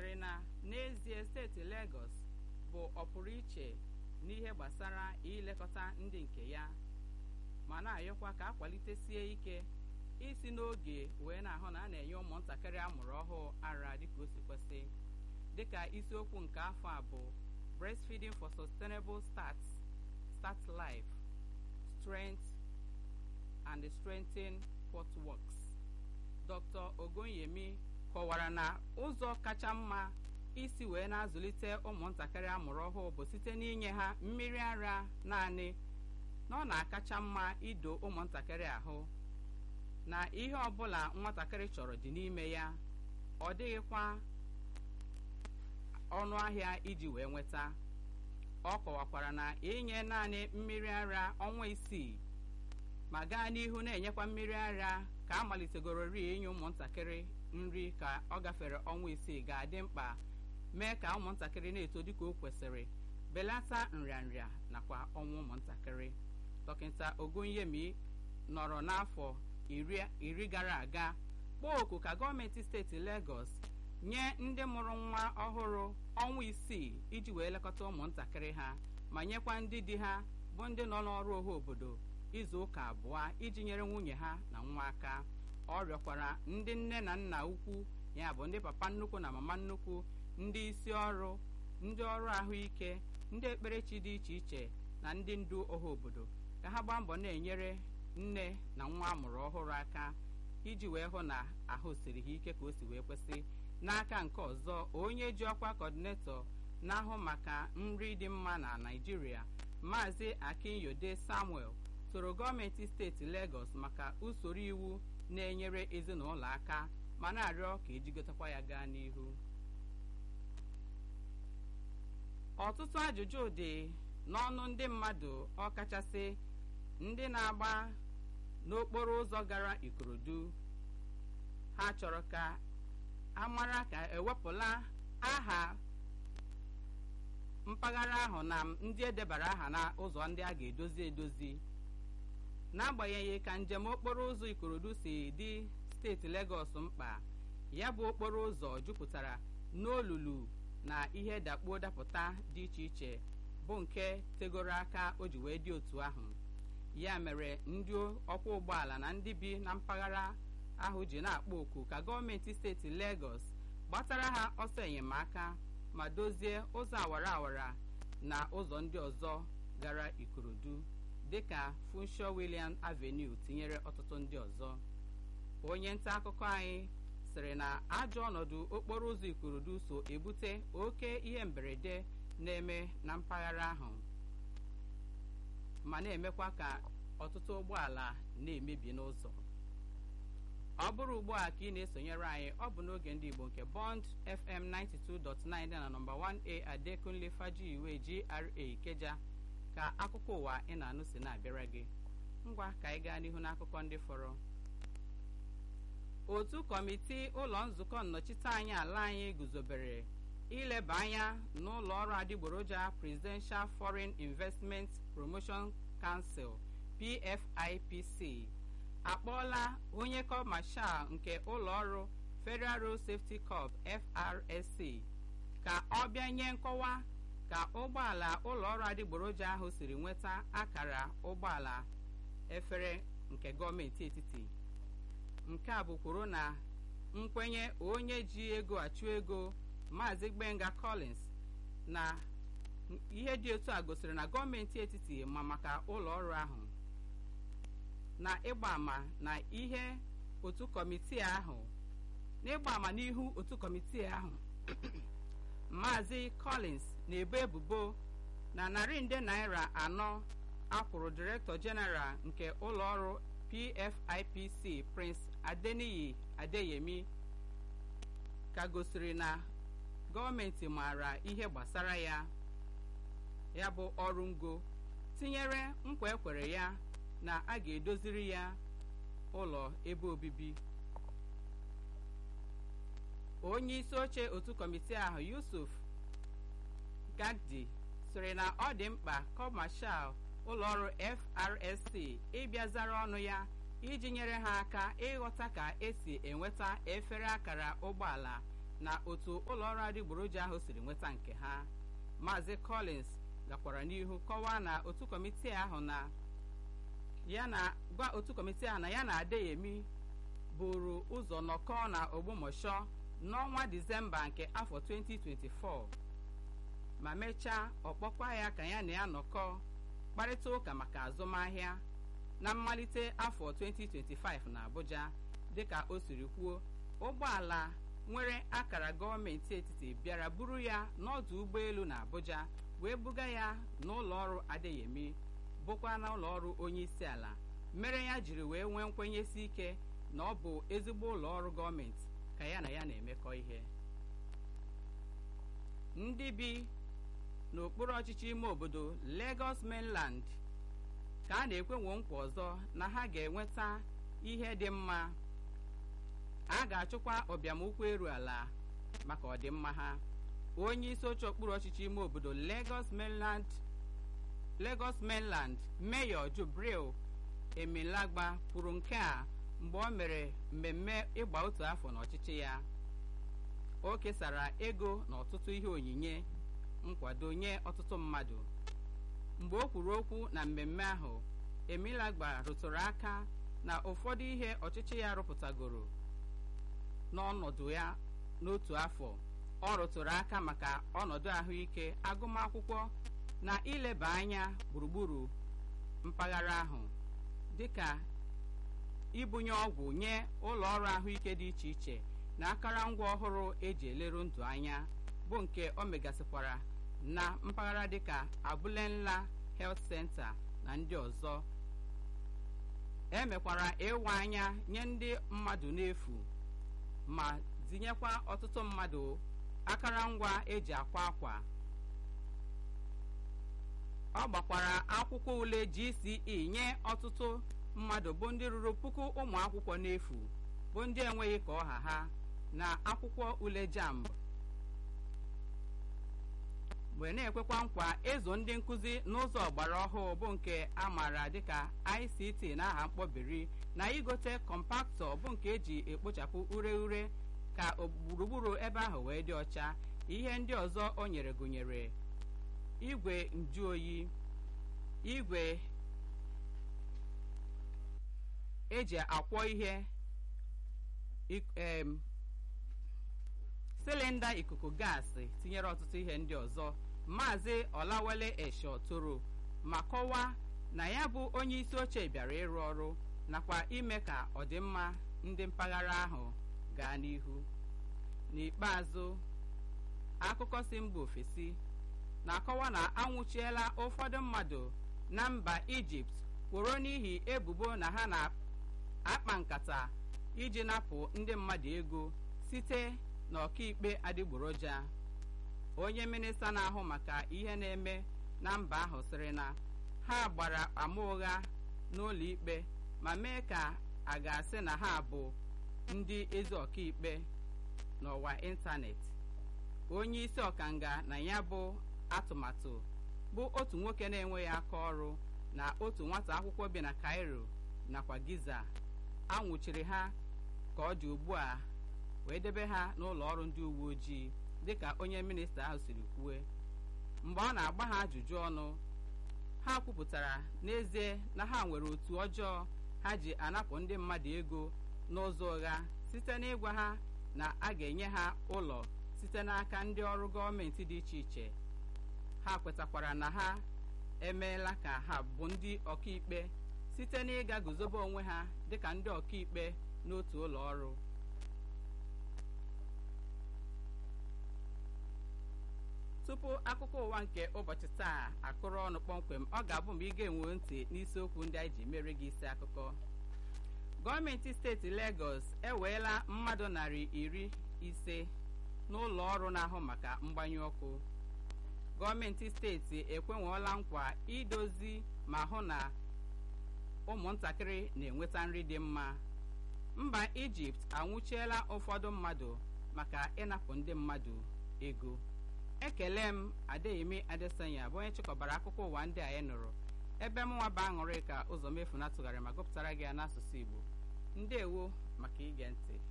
sịrị na n'ezie steeti Lagos bụ ọpụrụ iche n'ihe gbasara ilekọta ndị nke ya ma na-ayọkwa ka akwalitesie ike isi n'oge wee na-ahụ na a na-enye ụmụntakịrị amụrụ ọhụụ ara dịka o si kwesị dịka isiokwu nke afọ a bụ breastfeeding for sustainable start start life strength and strengthen what works Dr. Ogonyemi kọwara na ụzọ kacha mma isi wee na-azụlite ụmụntakịrị amụrụ ọhụụ bụ site n'inye ha mmiri ara naanị na ọ na-akacha mma ido ụmụntakịrị ahụ na ihe ọbụla nwatakịrị chọrọ dị n'ime ya ọ dịghịkwa ọnụ ahịa iji wee nweta ọ kọwakwara na inye naanị mmiri ara ọnwa isii ma gaa n'ihu na-enyekwa mmiri ara ka a malitegorori inye ụmụntakịrị nri ka ọ gafere ọnwa isii ga-adị mkpa mee ka ụmụntakịrị na-eto dịka o kwesịrị belata nrịanrịa nakwa ọnwụ ụmụntakịrị dọkịta Ogunyemi nọrọ n'afọ iri gara aga kpọọ oku ka gọọmenti steeti Lagos nye ndị mụrụ nwa ọhụrụ ọnwa isii iji wee lekọta ụmụntakịrị ha ma nyekwa ndị di ha bụ ndị nọ n'ọrụ ohu obodo izu ụka abụọ iji nyere nwunye ha na nwa aka ọ rịọkwara ndị nne na nna ukwu ya bụ ndị papa nnukwu na mama nnukwu ndị isi ọrụ ndị ọrụ ahụike ndị ekperechi dị iche iche na ndị ndu ọha obodo ka ha gbaa mbọ na-enyere nne na nwa amụrụ ọhụrụ aka iji wee hụ na ahụ siri ha ike ka o si wee kwesị n'aka nke ọzọ onye ji ọkwa kọdinetọ na-ahụ maka nri dị mma na Naịjirịa Maazị Akinyode Samuel toro gọọmenti steeti Lagos maka usoro iwu na-enyere ezinụlọ aka ma na-arịọ ka ejigotakwa ya gaa n'ihu ọtụtụ ajụjụ dị n'ọnụ ndị mmadụ ọkachasị ndị na-agba n'okporo ụzọ gara Ikorodu ha chọrọ ka a mara ka ewepụla aha mpaghara ahụ na ndị edebara aha na ụzọ ndị a ga-edozi edozi n'agbanyeghị ka njem okporo ụzọ Ikorodu si dị steeti Legọs mkpa ya bụ okporo ụzọ jupụtara n'olulu na ihe dakpuo dapụta dị iche iche bụ nke tegoro aka o ji wee dị otu ahụ ya mere ndị ọkwọ ụgbọala na ndị bi na mpaghara ahụ ji na-akpọ oku ka gọọmenti steeti Legọs gbatara ha ọsọ enyemaka ma dozie ụzọ awara awara na ụzọ ndị ọzọ gara Ikorodu dịka Funsho William Avenue tinyere ọtụtụ ndị ọzọ onye nta akụkọ anyị sịrị na ajọ ọnọdụ okporo ụzọ Ikorodu so ebute oke ihe mberede na-eme na mpaghara ahụ ma na-emekwa ka ọtụtụ ụgbọala na-emebi n'ụzọ ọ bụrụ ugbu a ka ị na-esonyere anyị ọ bụ n'oge ndị Igbo nke Bond FM 92.9 dị na nọmba 1A Adekunle Fajiwe GRA Ikeja ka akụkọ ụwa ị na-anụ si na-abịara gị ngwa ka anyị gaa n'ihu n'akụkọ ndị fọrọ otu kọmiti ụlọ nzukọ nnọchiteanya ala anyị guzobere ileba anya n'ụlọ ọrụ adịgboroja Presidential Foreign Investment Promotion Council PFIPC akpọọla onye kọmashal nke ụlọ ọrụ Federal Road Safety Corps FRSC ka ọ bịa nye nkọwa ka ụgbọala ụlọ ọrụ adịgboroja ahụ siri nweta akara ụgbọala efere nke gọọmenti etiti nke a bụ kwuru na nkwenye onye ji ego achụ ego Maazị Gbenga Collins na ihe dị otu a gosiri na gọọmenti etiti ma maka ụlọ ọrụ ahụ na ịgba ama na ihe otu kọmitii ahụ n'ịgba ama n'ihu otu kọmitii ahụ Maazị Collins na-ebo ebubo na narị nde naira anọ akwụrụ Director General nke ụlọ ọrụ PFIPC Prince Adeniyi Adeyemi ka gosiri na gọọmenti maara ihe gbasara ya ya bụ ọrụ ngo tinyere nkwa ekwere ya na a ga-edoziri ya ụlọ ebe obibi onye isi oche otu kọmitii ahụ Yusuf Gagdi sịrị na ọ dị mkpa kọmashal ụlọọrụ FRSC ịbịa zara ọnụ ya iji nyere ha aka ịghọta ka esi enweta efere akara ụgbọala na otu ụlọọrụ adịgboroja ahụ siri nweta nke ha maazị collins gakwara n'ihu kọwaa na otu kọmitii ahụ na ya na gwa otu kọmitii ahụ na ya na adeyemi buru ụzọ nọkọọ na ogbomọshọ n'ọnwa disemba nke afọ 2024 ma mechaa ọkpọkwa ya ka ya na ya nọkọ kparịta ụka maka azụmahịa na mmalite afọ 2025 na abuja dịka o siri kwuo ụgbọala nwere akara gọọmenti etiti bịara buru ya n'ọdụ ụgbọelu na abuja wee buga ya n'ụlọ ọrụ adeyemi bụkwa na ụlọ ọrụ onye isi ala mere ya jiri wee nwee nkwenyesi ike na ọ bụ ezigbo ụlọ ọrụ gọọmenti ka ya na ya na-emekọ ihe ndị bi n'okpuru ọchịchị ime obodo Lagos mainland ka a na-ekwenwo nkwa ọzọ na ha ga-enweta ihe dị mma a ga-achụkwa ọbịamụkwụ eru ala maka ọdịmma ha onye isi oche okpuru ọchịchị ime obodo Lagos mainland Lagos mainland Mayor Jubril Emilagba kwuru nke a mgbe ọ mere mmemme ịgba otu afọ n'ọchịchị ya o kesara ego na ọtụtụ ihe onyinye nkwado nye ọtụtụ mmadụ mgbe o kwuru okwu na mmemme ahụ Emilagba rụtụrụ aka na ụfọdụ ihe ọchịchị ya rụpụtagoro n'ọnọdụ ya n'otu afọ ọ rụtụrụ aka maka ọnọdụ ahụike agụmakwụkwọ na ileba anya gburugburu mpaghara ahụ dịka ibunye ọgwụ nye ụlọ ọrụ ahụike dị iche iche na akụrụngwa ọhụrụ eji eleru ndụ anya bụ nke o megasịkwara na mpaghara dịka Abulenla Health Center na ndị ọzọ emekwara ịwa anya nye ndị mmadụ n'efu ma tinyekwa ọtụtụ mmadụ akụrụngwa eji akwa akwa ọ gbakwara akwụkwọ ule GCE nye ọtụtụ mmadụ bụ ndị ruru puku ụmụ akwụkwọ n'efu bụ ndị enweghị ka ọha ha na akwụkwọ ule jamb wee na-ekwekwa nkwa ịzụ ndị nkụzi n'ụzọ ọgbara ọhụụ bụ nke a maara dịka ICT n'aha mkpọbiri na igote kọmpaktọ bụ nke eji ekpochapụ ure ure ka gburugburu ebe ahụ wee dị ọcha ihe ndị ọzọ o nyere gụnyere igwe njuoyi igwe eji akwọ ihe silinda ikuku gaasị tinyere ọtụtụ ihe ndị ọzọ maazị ọlawale esho toro ma kọwaa na ya bụ onye isi oche bịara ịrụ ọrụ nakwa ime ka ọdịmma ndị mpaghara ahụ gaa n'ihu n'ikpeazụ akụkọ si mba ofesi na-akọwa na anwụchiela ụfọdụ mmadụ na mba ijipt kworo n'ihi ebubo na ha na-akpa nkata iji napụ ndị mmadụ ego site n'ọkaikpe adịgboroja onye minista na-ahụ maka ihe na-eme na mba ahụ sịrị na ha gbara ama ụgha n'ụlọ ikpe ma mee ka a ga-asị na ha bụ ndị ezi ọkaikpe n'ọwa ịntanetị onye isi ọkanga na ya bụ atụmatụ bụ otu nwoke na-enweghị aka ọrụ na otu nwata akwụkwọ bi na Cairo nakwa Giza anwụchiri ha ka ọ dị ugbu a wee debe ha n'ụlọ ọrụ ndị uwe ojii dịka onye minista ahụ siri kwue mgbe ọ na-agba ha ajụjụ ọnụ ha kwupụtara n'ezie na ha nwere otu ọjọọ ha ji anapụ ndị mmadụ ego n'ụzọ ụgha site n'ịgwa ha na a ga-enye ha ụlọ site n'aka ndị ọrụ gọọmenti dị iche iche ha kwetakwara na ha emeela ka ha bụ ndị ọkaikpe site n'ịga guzobe onwe ha dịka ndị ọkaikpe n'otu ụlọ ọrụ tupu akụkọ ụwa nke ụbọchị taa akụrụ ọnụ kpọmkwem ọ ga-abụ mgbe ị ga-enwe ntị n'isiokwu ndị anyị ji mere gị isi akụkọ gọọmenti steeti Lagos eweela mmadụ narị iri ise n'ụlọ ọrụ na-ahụ maka mgbanyụ ọkụ gọọmenti steeti ekwenweela nkwa idozi ma hụ na ụmụntakịrị na-enweta nri dị mma mba Ijipt anwụchiela ụfọdụ mmadụ maka ịnapụ ndị mmadụ ego ekele m adeyemi adesanya bụ onye chịkọbara akụkọ ụwa ndị anyị nụrụ ebe mụnwa bụ aṅụrị ka ụzọ mefu na tụgharị ma gụpụtara gị ya n'asụsụ Igbo ndewo maka ige ntị